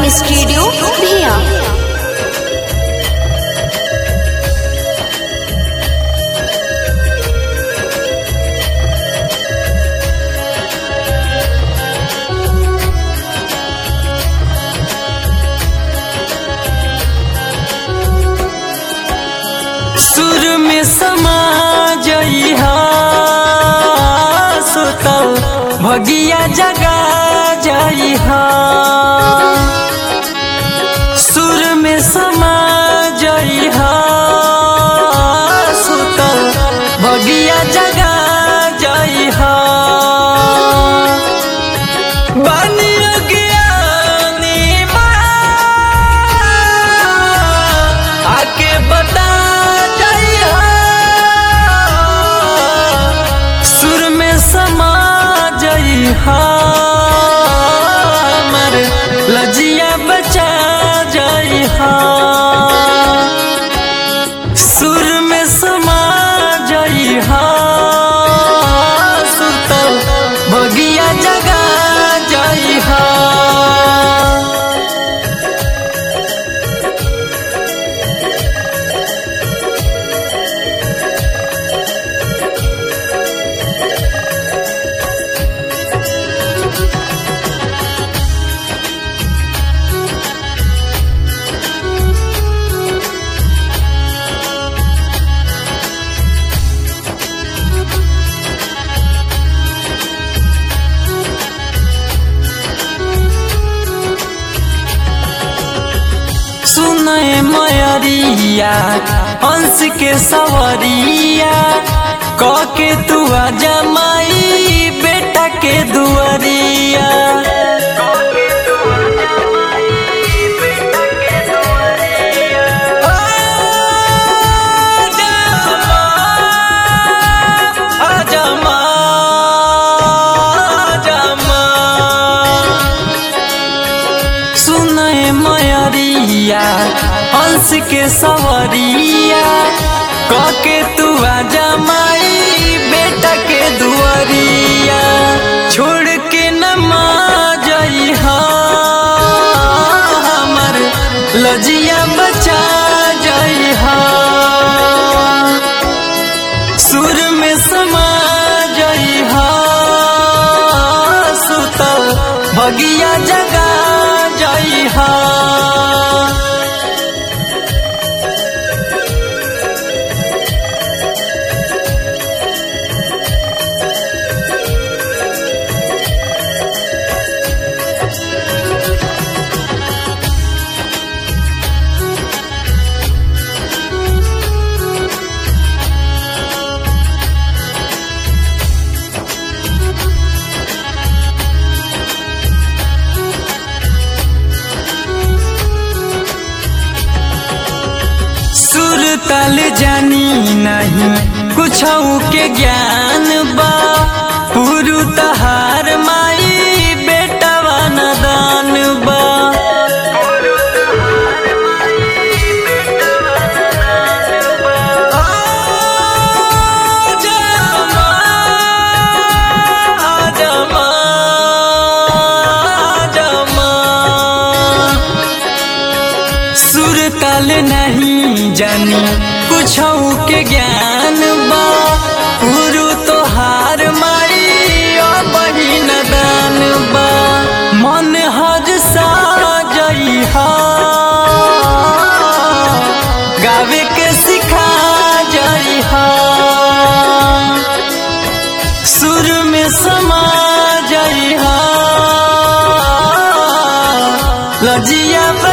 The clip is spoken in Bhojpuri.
स्टूडियो भिया सुर में समा जइहा सुतल भगिया जगा जइहा सुर में समा जइहा सुतल भगिया जगा जइहा बानी अज्ञानी माँ, आके बता जइहा सुर में समा जइहा मर लजिया बचा जइहा सुर में समा जइहा सुतल बगिया जगा जइहा सुनय मयरिया हंस के सवरिया क के तू जमाई बेटा के दुआरिया आजमा, आजमा, सुनय मयरिया हंस के सवरिया कके तू जमाई बेटा के दुआरिया छोड़ के न मा जइहा हमर लजिया बचा जइहा सुर में समा जइहा सुतल भगिया जगा जइहा सुर तल जानी नहीं कुछ के ज्ञान बा पुरु तहार माई बेटवा नदान बा आजमा, आजमा, आजमा। सुर ताल नहीं जानी कुछ के ज्ञान बा गुरु तोहार माई बहिन दान बा मन हर सा जइहा गावे के सिखा जइहा सुर में समा जइहा लजिया